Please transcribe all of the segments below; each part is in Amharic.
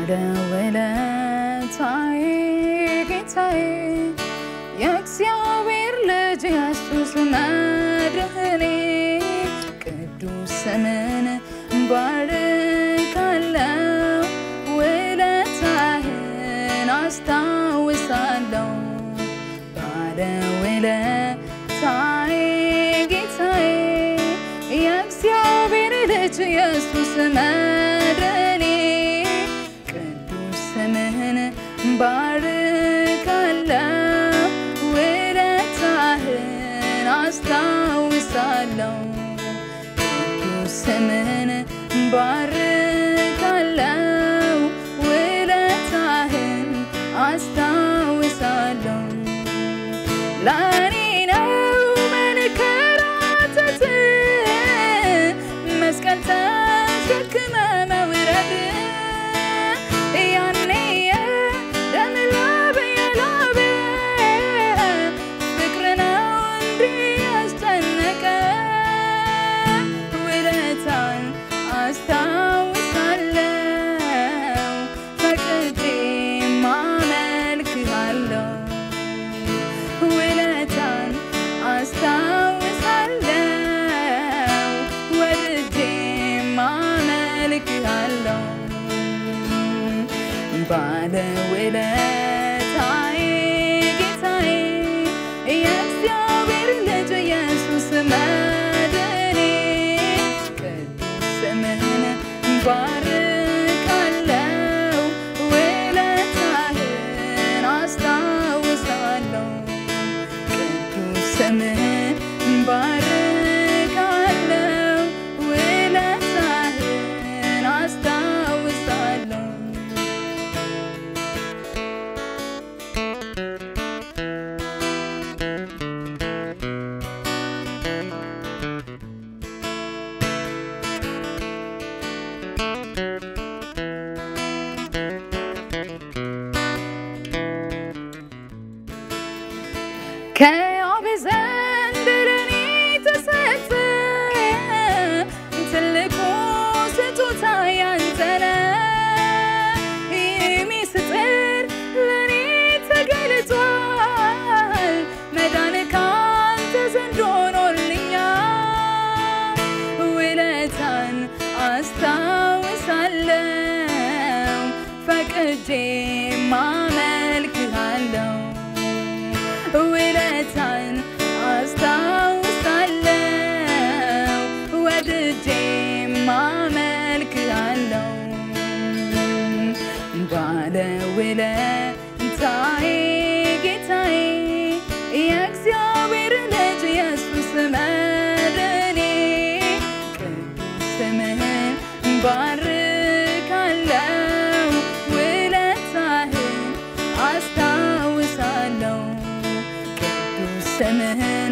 ባለውለታዬ ጌታዬ የእግዚአብሔር ልጅ ኢየሱስ መድኃኔ ቅዱስ ስምን ባርካለው ውለታህን አስታውሳለሁ ባለውለታዬ ጌታዬ የእግዚአብሔር ልጅ ኢየሱስ መድኃኔ ቅዱስ ስምህን ባርካለው ውለታህን አስታውሳለሁ ቅዱስ ስምህን ባርካለው ውለታህን አስታውሳለሁ ለእኔ ነው መንከራተት መስቀል ተሸክመ መውረድ ያኔ የደም ላብ የላበ ፍቅር ነው እንዲህ ያስጨነቀ ውለታን አስታውሳለሁ ፈቅጄ ማመልክሃለሁ ውለታን አስታውሳለሁ ወድጄ ማመልክሃለሁ ባለውለታዬ ጌታዬ የእግዚአብሔር ልጅ ኢየሱስ መድኃኔ ቅዱስ ስምህን ባርካለው ውለታህን አስታውሳለሁ ቅዱስ ስምህን ባርካለው ውለታህን አስታውሳለሁ ከአብ ዘንድ ለኔ ተሰጠ ትልቁ ስጦታ ያንተ ነው። ይህ ምስጢር ለኔ ተገልጧል። መዳን ካንተ ዘንድ ሆኖልኛል። ውለታን አስታውሳለሁ ፈቅጄ ማመልክሃለሁ ውለታን አስታውሳለሁ ወድጄ ማመልክሃለሁ ባለውለታዬ ጌታዬ የእግዚአብሔር ልጅ ኢየሱስ መድኃኔ ቅዱስ ስምህን ባርካለው ውለታህን አስታውሳለሁ ቅዱስ ስምህን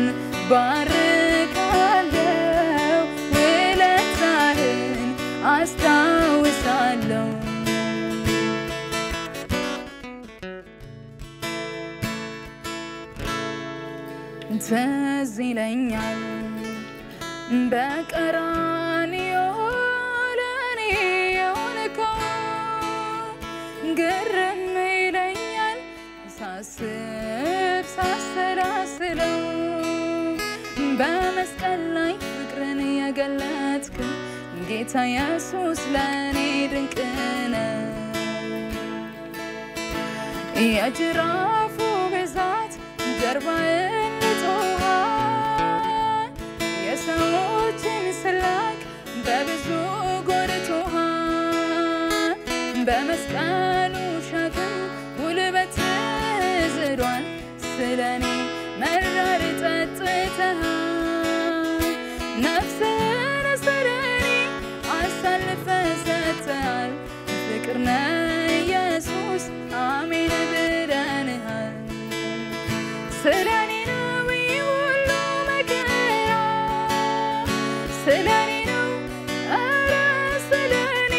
ባርካለው ውለታህን አስታውሳለሁ ትዝ ይለኛል በቀራንዮ ለኔ የሆንከው ግርም ይለኛል ሳስብ ሳሰላስለው በመስቀል ላይ ፍቅርን የገለጥክ ጌታ ኢየሱስ ለእኔ ድንቅ ነው። የጅራፉ ብዛት ጀርባዬን ልጦሃል፣ የሰዎችን ስላቅ በብዙ ጎድቶሃል። በመስቀሉ ሸክም ጉልበት ዝሏል፣ ስለኔ መራር ጠጥተሃል። ነፍስህን ስለኔ አሳልፈ ሰጥተሃል። ፍቅር ነህ ኢየሱስ አሜን ብለንሃል። ስለኔ ነው ይህ ሁሉ መከራ፣ ስለኔ ነው ኧረ ስለኔ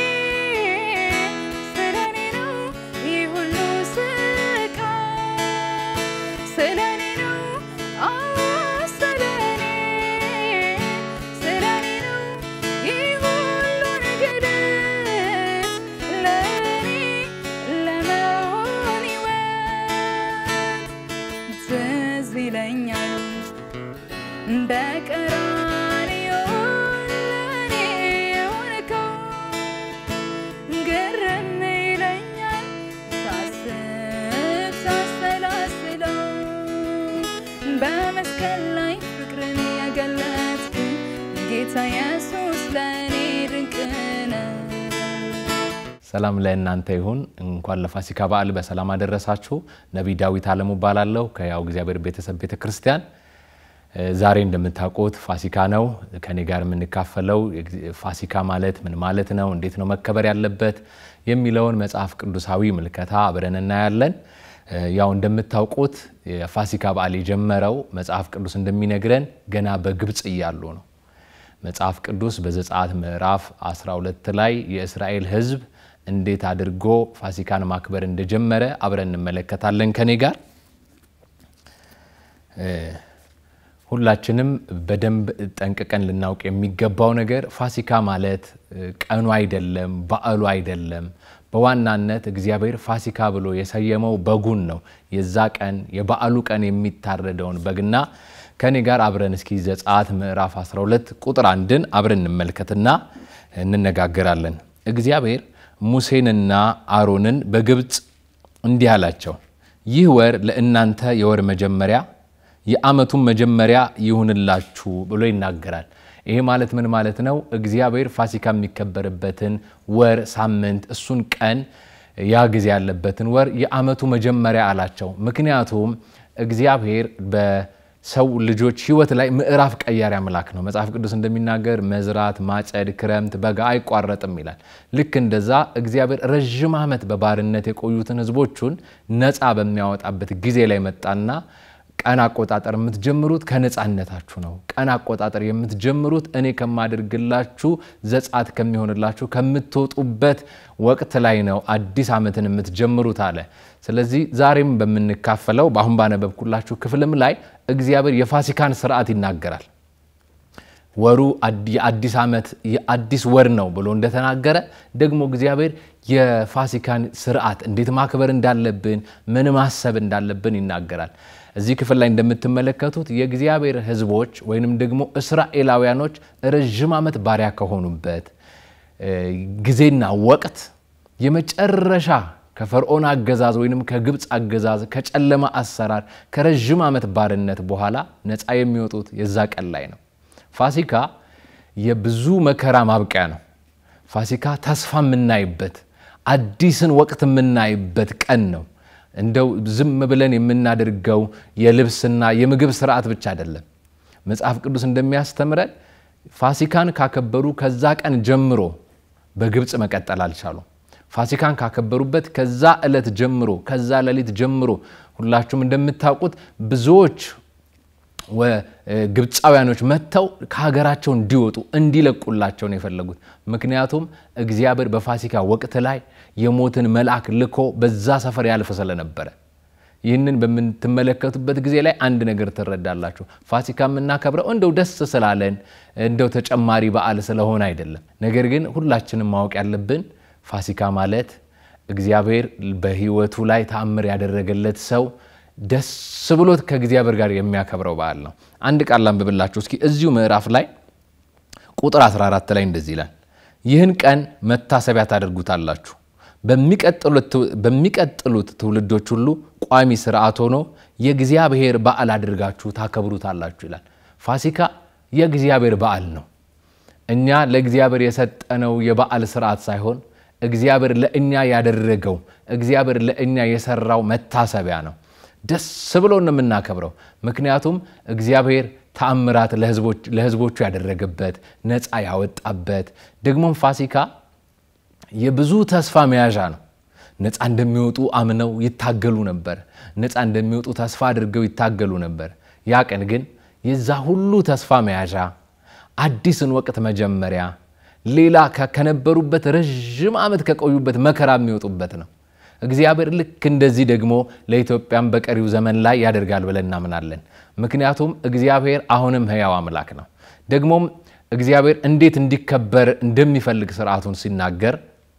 ስለኔ ነው ይህ ሁሉ ስቃይ፣ ስለኔ ነው አዎ ስለኔ ስለኔ ነው ይህ ሁሉ እንግልት ለኔ ኢየሱስ ለእኔ ድንቅ ነው። ሰላም ለእናንተ ይሁን። እንኳን ለፋሲካ በዓል በሰላም አደረሳችሁ። ነቢይ ዳዊት አለሙ እባላለሁ ከያው እግዚአብሔር ቤተሰብ ቤተ ክርስቲያን። ዛሬ እንደምታውቁት ፋሲካ ነው። ከኔ ጋር የምንካፈለው ፋሲካ ማለት ምን ማለት ነው፣ እንዴት ነው መከበር ያለበት የሚለውን መጽሐፍ ቅዱሳዊ ምልከታ አብረን እናያለን። ያው እንደምታውቁት የፋሲካ በዓል የጀመረው መጽሐፍ ቅዱስ እንደሚነግረን ገና በግብፅ እያሉ ነው። መጽሐፍ ቅዱስ በዘጸአት ምዕራፍ 12 ላይ የእስራኤል ሕዝብ እንዴት አድርጎ ፋሲካን ማክበር እንደጀመረ አብረን እንመለከታለን ከኔ ጋር ሁላችንም በደንብ ጠንቅቀን ልናውቅ የሚገባው ነገር ፋሲካ ማለት ቀኑ አይደለም፣ በዓሉ አይደለም። በዋናነት እግዚአብሔር ፋሲካ ብሎ የሰየመው በጉን ነው። የዛ ቀን የበዓሉ ቀን የሚታረደውን በግና ከኔ ጋር አብረን እስኪ ዘጸአት ምዕራፍ 12 ቁጥር አንድን አብረን እንመልከትና እንነጋገራለን። እግዚአብሔር ሙሴንና አሮንን በግብፅ እንዲህ አላቸው፣ ይህ ወር ለእናንተ የወር መጀመሪያ የዓመቱን መጀመሪያ ይሁንላችሁ ብሎ ይናገራል። ይሄ ማለት ምን ማለት ነው? እግዚአብሔር ፋሲካ የሚከበርበትን ወር፣ ሳምንት፣ እሱን ቀን ያ ጊዜ ያለበትን ወር የዓመቱ መጀመሪያ አላቸው። ምክንያቱም እግዚአብሔር በሰው ልጆች ሕይወት ላይ ምዕራፍ ቀያሪ አምላክ ነው። መጽሐፍ ቅዱስ እንደሚናገር መዝራት፣ ማጨድ፣ ክረምት፣ በጋ አይቋረጥም ይላል። ልክ እንደዛ እግዚአብሔር ረዥም ዓመት በባርነት የቆዩትን ሕዝቦቹን ነፃ በሚያወጣበት ጊዜ ላይ መጣና ቀን አቆጣጠር የምትጀምሩት ከነፃነታችሁ ነው። ቀን አቆጣጠር የምትጀምሩት እኔ ከማደርግላችሁ ዘጻት ከሚሆንላችሁ ከምትወጡበት ወቅት ላይ ነው አዲስ ዓመትን የምትጀምሩት አለ። ስለዚህ ዛሬም በምንካፈለው በአሁን ባነበብኩላችሁ ክፍልም ላይ እግዚአብሔር የፋሲካን ስርዓት ይናገራል። ወሩ የአዲስ ዓመት የአዲስ ወር ነው ብሎ እንደተናገረ ደግሞ እግዚአብሔር የፋሲካን ስርዓት እንዴት ማክበር እንዳለብን ምን ማሰብ እንዳለብን ይናገራል። እዚህ ክፍል ላይ እንደምትመለከቱት የእግዚአብሔር ሕዝቦች ወይንም ደግሞ እስራኤላውያኖች ረዥም ዓመት ባሪያ ከሆኑበት ጊዜና ወቅት የመጨረሻ ከፈርዖን አገዛዝ ወይንም ከግብፅ አገዛዝ ከጨለማ አሰራር ከረዥም ዓመት ባርነት በኋላ ነፃ የሚወጡት የዛ ቀን ላይ ነው። ፋሲካ የብዙ መከራ ማብቂያ ነው። ፋሲካ ተስፋ የምናይበት አዲስን ወቅት የምናይበት ቀን ነው። እንደው ዝም ብለን የምናደርገው የልብስና የምግብ ስርዓት ብቻ አይደለም። መጽሐፍ ቅዱስ እንደሚያስተምረን ፋሲካን ካከበሩ ከዛ ቀን ጀምሮ በግብፅ መቀጠል አልቻሉም። ፋሲካን ካከበሩበት ከዛ ዕለት ጀምሮ ከዛ ሌሊት ጀምሮ ሁላችሁም እንደምታውቁት ብዙዎች ግብፃውያኖች መጥተው ከሀገራቸው እንዲወጡ እንዲለቁላቸው ነው የፈለጉት። ምክንያቱም እግዚአብሔር በፋሲካ ወቅት ላይ የሞትን መልአክ ልኮ በዛ ሰፈር ያልፍ ስለነበረ። ይህንን በምትመለከቱበት ጊዜ ላይ አንድ ነገር ትረዳላችሁ። ፋሲካ የምናከብረው እንደው ደስ ስላለን እንደው ተጨማሪ በዓል ስለሆነ አይደለም። ነገር ግን ሁላችንም ማወቅ ያለብን ፋሲካ ማለት እግዚአብሔር በሕይወቱ ላይ ተአምር ያደረገለት ሰው ደስ ብሎት ከእግዚአብሔር ጋር የሚያከብረው በዓል ነው። አንድ ቃል ላንብብላችሁ እስኪ እዚሁ ምዕራፍ ላይ ቁጥር 14 ላይ እንደዚህ ይላል፣ ይህን ቀን መታሰቢያ ታደርጉታላችሁ፣ በሚቀጥሉት ትውልዶች ሁሉ ቋሚ ስርዓት ሆኖ የእግዚአብሔር በዓል አድርጋችሁ ታከብሩታላችሁ ይላል። ፋሲካ የእግዚአብሔር በዓል ነው። እኛ ለእግዚአብሔር የሰጠነው የበዓል ስርዓት ሳይሆን እግዚአብሔር ለእኛ ያደረገው እግዚአብሔር ለእኛ የሰራው መታሰቢያ ነው። ደስ ብሎ ነው የምናከብረው። ምክንያቱም እግዚአብሔር ተአምራት ለሕዝቦቹ ያደረገበት ነፃ ያወጣበት፣ ደግሞም ፋሲካ የብዙ ተስፋ መያዣ ነው። ነፃ እንደሚወጡ አምነው ይታገሉ ነበር። ነፃ እንደሚወጡ ተስፋ አድርገው ይታገሉ ነበር። ያ ቀን ግን የዛ ሁሉ ተስፋ መያዣ አዲስን ወቅት መጀመሪያ ሌላ ከነበሩበት ረዥም ዓመት ከቆዩበት መከራ የሚወጡበት ነው። እግዚአብሔር ልክ እንደዚህ ደግሞ ለኢትዮጵያም በቀሪው ዘመን ላይ ያደርጋል ብለን እናምናለን። ምክንያቱም እግዚአብሔር አሁንም ሕያው አምላክ ነው። ደግሞም እግዚአብሔር እንዴት እንዲከበር እንደሚፈልግ ስርዓቱን ሲናገር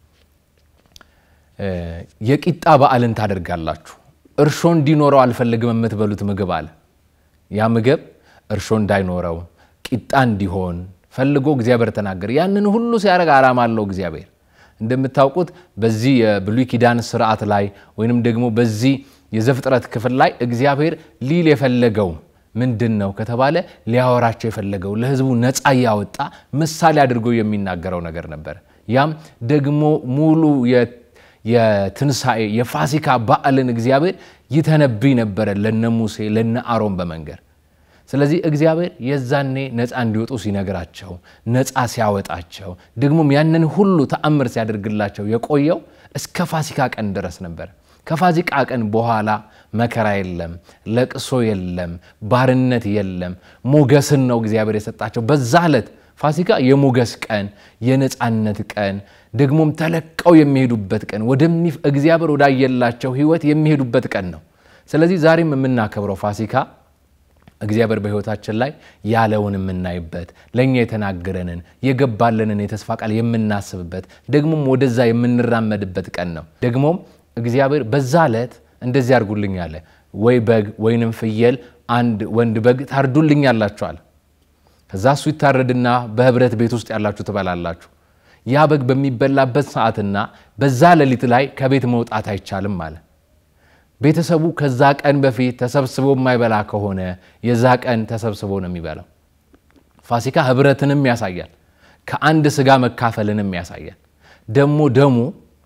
የቂጣ በዓልን ታደርጋላችሁ፣ እርሾ እንዲኖረው አልፈልግም የምትበሉት ምግብ አለ። ያ ምግብ እርሾ እንዳይኖረው ቂጣ እንዲሆን ፈልጎ እግዚአብሔር ተናገረ። ያንን ሁሉ ሲያደርግ ዓላማ አለው እግዚአብሔር እንደምታውቁት በዚህ የብሉይ ኪዳን ስርዓት ላይ ወይንም ደግሞ በዚህ የዘፍጥረት ክፍል ላይ እግዚአብሔር ሊል የፈለገው ምንድን ነው ከተባለ ሊያወራቸው የፈለገው ለሕዝቡ ነፃ እያወጣ ምሳሌ አድርጎ የሚናገረው ነገር ነበር። ያም ደግሞ ሙሉ የትንሣኤ የፋሲካ በዓልን እግዚአብሔር ይተነብይ ነበረ ለነ ሙሴ ለነ አሮን በመንገር ስለዚህ እግዚአብሔር የዛኔ ነፃ እንዲወጡ ሲነግራቸው ነፃ ሲያወጣቸው ደግሞም ያንን ሁሉ ተአምር ሲያደርግላቸው የቆየው እስከ ፋሲካ ቀን ድረስ ነበር። ከፋሲካ ቀን በኋላ መከራ የለም፣ ለቅሶ የለም፣ ባርነት የለም። ሞገስን ነው እግዚአብሔር የሰጣቸው። በዛ ዕለት ፋሲካ የሞገስ ቀን፣ የነፃነት ቀን ደግሞም ተለቀው የሚሄዱበት ቀን ወደሚ እግዚአብሔር ወዳየላቸው ሕይወት የሚሄዱበት ቀን ነው። ስለዚህ ዛሬም የምናከብረው ፋሲካ እግዚአብሔር በሕይወታችን ላይ ያለውን የምናይበት ለእኛ የተናገረንን የገባለንን የተስፋ ቃል የምናስብበት ደግሞም ወደዛ የምንራመድበት ቀን ነው። ደግሞም እግዚአብሔር በዛ ዕለት እንደዚህ አድርጉልኝ አለ። ወይ በግ ወይንም ፍየል አንድ ወንድ በግ ታርዱልኝ አላችኋል። ከዛ እሱ ይታረድና በህብረት ቤት ውስጥ ያላችሁ ትበላላችሁ። ያ በግ በሚበላበት ሰዓትና በዛ ሌሊት ላይ ከቤት መውጣት አይቻልም አለ። ቤተሰቡ ከዛ ቀን በፊት ተሰብስቦ የማይበላ ከሆነ የዛ ቀን ተሰብስቦ ነው የሚበላው። ፋሲካ ህብረትንም ያሳያል፣ ከአንድ ስጋ መካፈልንም ያሳያል። ደግሞ ደሙ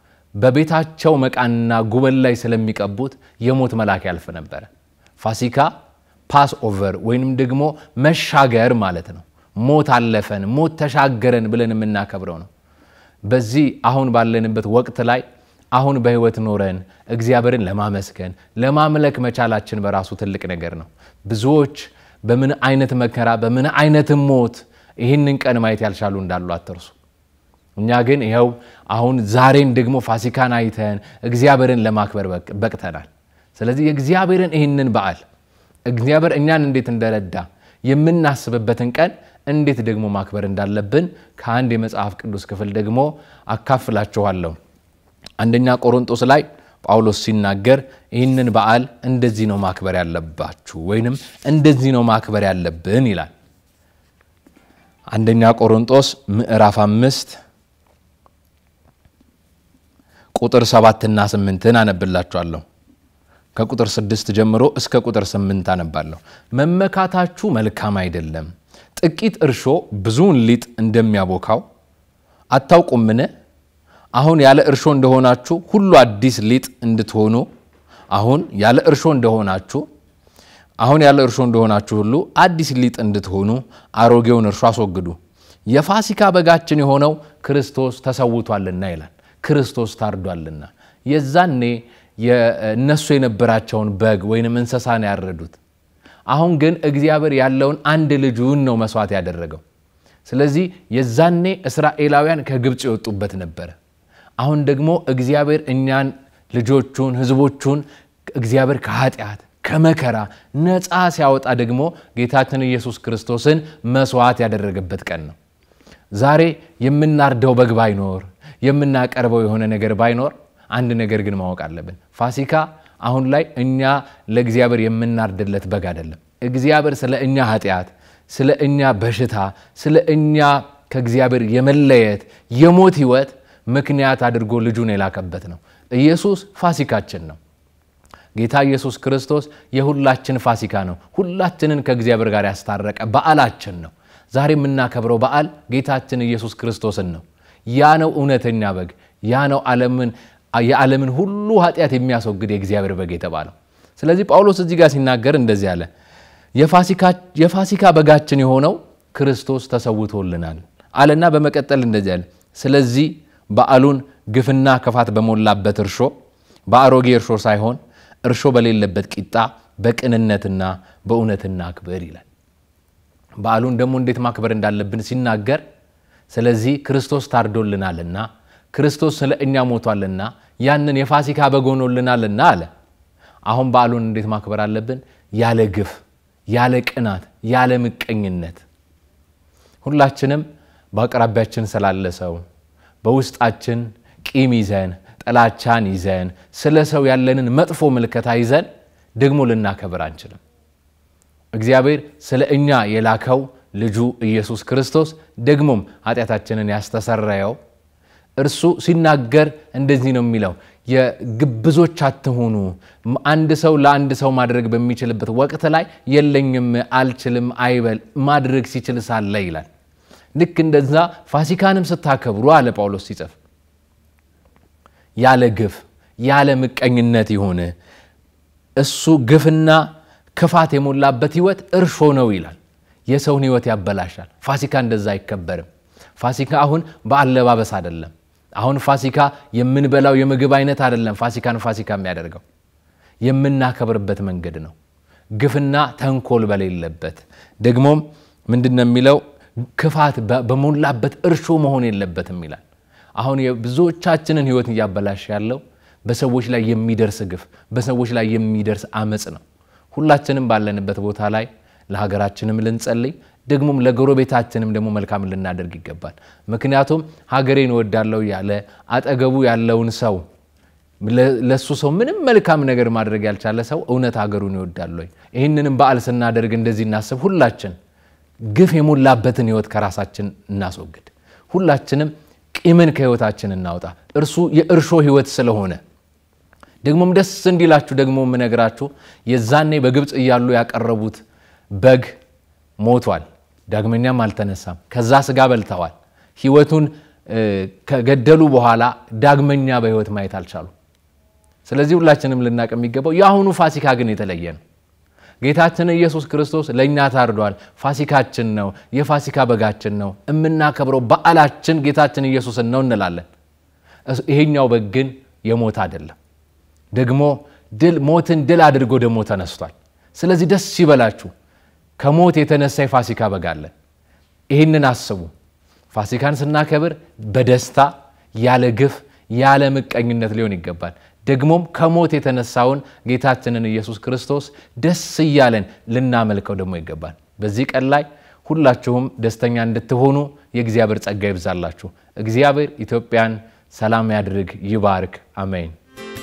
በቤታቸው መቃንና ጉበል ላይ ስለሚቀቡት የሞት መልአክ ያልፍ ነበረ። ፋሲካ ፓስ ኦቨር ወይንም ደግሞ መሻገር ማለት ነው። ሞት አለፈን፣ ሞት ተሻገረን ብለን የምናከብረው ነው። በዚህ አሁን ባለንበት ወቅት ላይ አሁን በህይወት ኖረን እግዚአብሔርን ለማመስገን ለማምለክ መቻላችን በራሱ ትልቅ ነገር ነው። ብዙዎች በምን አይነት መከራ በምን አይነት ሞት ይህንን ቀን ማየት ያልቻሉ እንዳሉ አትርሱ። እኛ ግን ይኸው አሁን ዛሬን ደግሞ ፋሲካን አይተን እግዚአብሔርን ለማክበር በቅተናል። ስለዚህ የእግዚአብሔርን ይህንን በዓል እግዚአብሔር እኛን እንዴት እንደረዳ የምናስብበትን ቀን እንዴት ደግሞ ማክበር እንዳለብን ከአንድ የመጽሐፍ ቅዱስ ክፍል ደግሞ አካፍላችኋለሁ። አንደኛ ቆሮንጦስ ላይ ጳውሎስ ሲናገር ይህንን በዓል እንደዚህ ነው ማክበር ያለባችሁ ወይንም እንደዚህ ነው ማክበር ያለብን ይላል። አንደኛ ቆሮንጦስ ምዕራፍ አምስት ቁጥር ሰባትና ስምንትን አነብላችኋለሁ። ከቁጥር ስድስት ጀምሮ እስከ ቁጥር ስምንት አነባለሁ። መመካታችሁ መልካም አይደለም። ጥቂት እርሾ ብዙውን ሊጥ እንደሚያቦካው አታውቁምን? አሁን ያለ እርሾ እንደሆናችሁ ሁሉ አዲስ ሊጥ እንድትሆኑ አሁን ያለ እርሾ እንደሆናችሁ አሁን ያለ እርሾ እንደሆናችሁ ሁሉ አዲስ ሊጥ እንድትሆኑ አሮጌውን እርሾ አስወግዱ። የፋሲካ በጋችን የሆነው ክርስቶስ ተሰውቷልና ይላል። ክርስቶስ ታርዷልና። የዛኔ እነሱ የነበራቸውን በግ ወይንም እንስሳ ነው ያረዱት። አሁን ግን እግዚአብሔር ያለውን አንድ ልጁን ነው መስዋዕት ያደረገው። ስለዚህ የዛኔ እስራኤላውያን ከግብፅ የወጡበት ነበረ። አሁን ደግሞ እግዚአብሔር እኛን ልጆቹን ሕዝቦቹን እግዚአብሔር ከኃጢአት ከመከራ ነፃ ሲያወጣ ደግሞ ጌታችን ኢየሱስ ክርስቶስን መስዋዕት ያደረገበት ቀን ነው። ዛሬ የምናርደው በግ ባይኖር የምናቀርበው የሆነ ነገር ባይኖር አንድ ነገር ግን ማወቅ አለብን። ፋሲካ አሁን ላይ እኛ ለእግዚአብሔር የምናርድለት በግ አይደለም። እግዚአብሔር ስለ እኛ ኃጢአት፣ ስለ እኛ በሽታ፣ ስለ እኛ ከእግዚአብሔር የመለየት የሞት ህይወት ምክንያት አድርጎ ልጁን የላከበት ነው። ኢየሱስ ፋሲካችን ነው። ጌታ ኢየሱስ ክርስቶስ የሁላችን ፋሲካ ነው። ሁላችንን ከእግዚአብሔር ጋር ያስታረቀ በዓላችን ነው። ዛሬ የምናከብረው በዓል ጌታችን ኢየሱስ ክርስቶስን ነው። ያ ነው እውነተኛ በግ። ያ ነው የዓለምን ሁሉ ኃጢአት የሚያስወግድ የእግዚአብሔር በግ የተባለው። ስለዚህ ጳውሎስ እዚህ ጋር ሲናገር እንደዚህ አለ፣ የፋሲካ በጋችን የሆነው ክርስቶስ ተሰውቶልናል አለና በመቀጠል እንደዚህ አለ፣ ስለዚህ በዓሉን ግፍና ክፋት በሞላበት እርሾ በአሮጌ እርሾ ሳይሆን እርሾ በሌለበት ቂጣ በቅንነትና በእውነትና አክብር ይላል። በዓሉን ደግሞ እንዴት ማክበር እንዳለብን ሲናገር ስለዚህ ክርስቶስ ታርዶልናልና ክርስቶስ ስለ እኛ ሞቷልና ያንን የፋሲካ በግ ሆኖልናልና አለ። አሁን በዓሉን እንዴት ማክበር አለብን? ያለ ግፍ፣ ያለ ቅናት፣ ያለ ምቀኝነት ሁላችንም በአቅራቢያችን ስላለ ሰው በውስጣችን ቂም ይዘን ጥላቻን ይዘን ስለ ሰው ያለንን መጥፎ ምልከታ ይዘን ደግሞ ልናከብር አንችልም። እግዚአብሔር ስለ እኛ የላከው ልጁ ኢየሱስ ክርስቶስ ደግሞም ኃጢአታችንን ያስተሰረየው እርሱ ሲናገር እንደዚህ ነው የሚለው የግብዞች አትሆኑ። አንድ ሰው ለአንድ ሰው ማድረግ በሚችልበት ወቅት ላይ የለኝም፣ አልችልም አይበል፣ ማድረግ ሲችል ሳለ ይላል። ልክ እንደዛ ፋሲካንም ስታከብሩ አለ ጳውሎስ ሲጽፍ ያለ ግፍ ያለ ምቀኝነት ይሁን። እሱ ግፍና ክፋት የሞላበት ህይወት እርሾ ነው ይላል። የሰውን ህይወት ያበላሻል። ፋሲካ እንደዛ አይከበርም። ፋሲካ አሁን በአለባበስ አይደለም። አሁን ፋሲካ የምንበላው የምግብ አይነት አይደለም። ፋሲካን ፋሲካ የሚያደርገው የምናከብርበት መንገድ ነው። ግፍና ተንኮል በሌለበት ደግሞም ምንድን ነው የሚለው ክፋት በሞላበት እርሾ መሆን የለበትም ይላል። አሁን የብዙዎቻችንን ህይወት እያበላሽ ያለው በሰዎች ላይ የሚደርስ ግፍ፣ በሰዎች ላይ የሚደርስ አመፅ ነው። ሁላችንም ባለንበት ቦታ ላይ ለሀገራችንም ልንጸልይ ደግሞም ለጎረቤታችንም ደግሞ መልካም ልናደርግ ይገባል። ምክንያቱም ሀገሬን እወዳለሁ ያለ አጠገቡ ያለውን ሰው ለሱ ሰው ምንም መልካም ነገር ማድረግ ያልቻለ ሰው እውነት ሀገሩን ይወዳል ወይ? ይህንንም በዓል ስናደርግ እንደዚህ እናስብ። ሁላችን ግፍ የሞላበትን ህይወት ከራሳችን እናስወግድ። ሁላችንም ቂምን ከህይወታችን እናውጣ። እርሱ የእርሾ ህይወት ስለሆነ ደግሞም ደስ እንዲላችሁ ደግሞ የምነግራችሁ የዛኔ በግብፅ እያሉ ያቀረቡት በግ ሞቷል፣ ዳግመኛም አልተነሳም። ከዛ ስጋ በልተዋል። ህይወቱን ከገደሉ በኋላ ዳግመኛ በህይወት ማየት አልቻሉ። ስለዚህ ሁላችንም ልናቅ የሚገባው የአሁኑ ፋሲካ ግን የተለየ ነው። ጌታችን ኢየሱስ ክርስቶስ ለእኛ ታርዷል። ፋሲካችን ነው፣ የፋሲካ በጋችን ነው። የምናከብረው በዓላችን ጌታችን ኢየሱስን ነው እንላለን። ይሄኛው በግ ግን የሞት አይደለም። ደግሞ ድል ሞትን ድል አድርጎ ደግሞ ተነስቷል። ስለዚህ ደስ ይበላችሁ። ከሞት የተነሳ የፋሲካ በግ አለን። ይህንን አስቡ። ፋሲካን ስናከብር በደስታ ያለ ግፍ ያለ ምቀኝነት ሊሆን ይገባል። ደግሞም ከሞት የተነሳውን ጌታችንን ኢየሱስ ክርስቶስ ደስ እያለን ልናመልከው ደግሞ ይገባል። በዚህ ቀን ላይ ሁላችሁም ደስተኛ እንድትሆኑ የእግዚአብሔር ጸጋ ይብዛላችሁ። እግዚአብሔር ኢትዮጵያን ሰላም ያድርግ፣ ይባርክ። አሜን።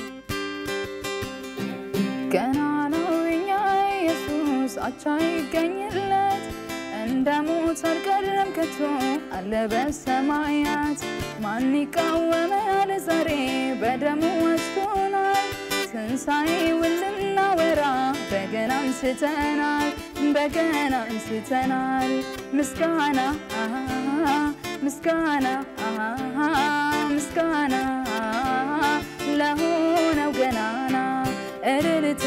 ገና ነው የኛ ኢየሱስ አቻ ይገኝለት እንደ ሞት አልቀረም ከቶ አለ በሰማያት ማን ይቃወማል ዛሬ በደሙ ወስዶናል ትንሣኤውን ልናወራ በገና አንስተናል በገና አንስተናል ምስጋና ምስጋና ምስጋና ለሆነው ገናና እልልታ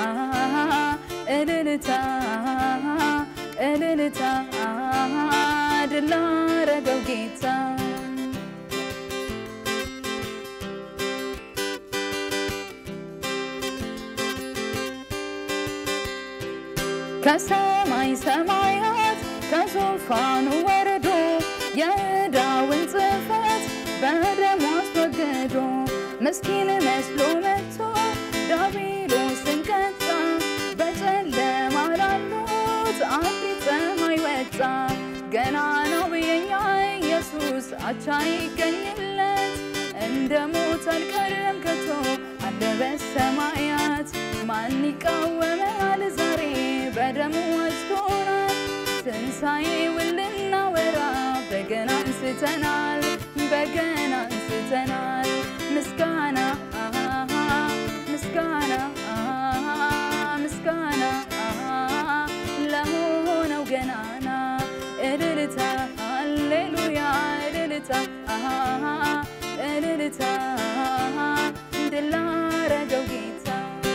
እልልታ እልልታ ድል ላረገው ጌታ ከሰማይ ሰማያት ከዙፋኑ ወርዶ የዕዳውን ጽሕፈት በደሙ አስወግዶ ምስኪን መስሎ መጥቶ ዲያብሎስን ቀጣ። በጨለማ ላሉት አዲስ ፀሐይ ወጣ። ገና ነው የኛ ኢየሱስ አቻ ይገኝለት እንደ ሞት አልቀረም ከቶ አለ በሰማያት ማን ይቃወማል ዛሬ በደሙ ወስዶናል ትንሣኤውን ልናወራ በገና አንስተናል በገና አንስተናል ምስጋና ምስጋና ምስጋና ለሆነው ገናና እልልታ ሃሌሉያ እልልታ እልልታ ድል ላረገው ጌታ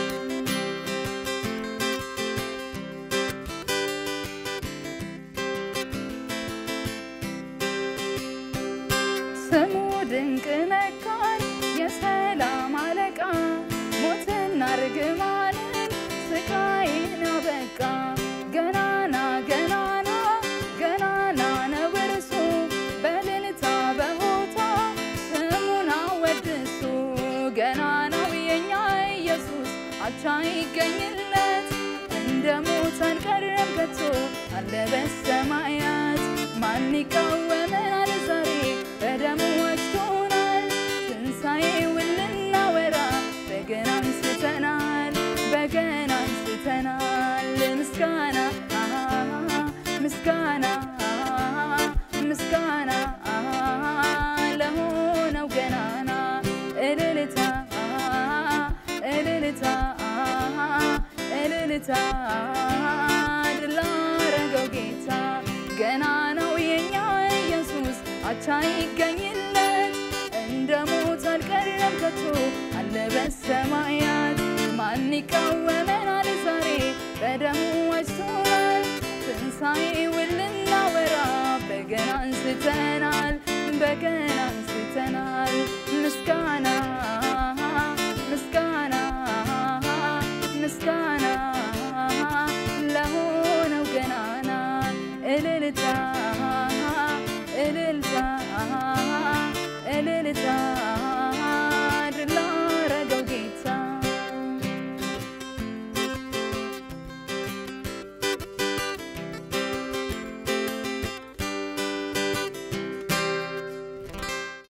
ስሙ ድንቅ መካር የሰላም አለቃ ሞትና ርግማንን ስቃይን አበቃ ገናና ገናና ገናና ነው እርሱ በእልልታ በሆታ ስሙን አወድሱ ገናናው የኛ ኢየሱስ አቻ ይገኝለት እንደ ሞት አልቀረም ከቶ አለ በሰማያት ማን ይቃወመናል ዛሬ በደሙ ወስዶናል ትንሣኤውን ልናወራ በገና አንስተናል በገና አንስተናል ምስጋና ምስጋና ምስጋና ለሆነው እልልታ ድል ላረገው ጌታ ገና ነው የኛ ኢየሱስ አቻ ይገኝለት እንደ ሞት አልቀረም ከቶ አለ በሰማያት ማን ይቃወመናል ዛሬ በደሙ ዋጅቶናል ትንሣኤውን ልናወራ በገና አንስተናል በገና አንስተናል ምስጋና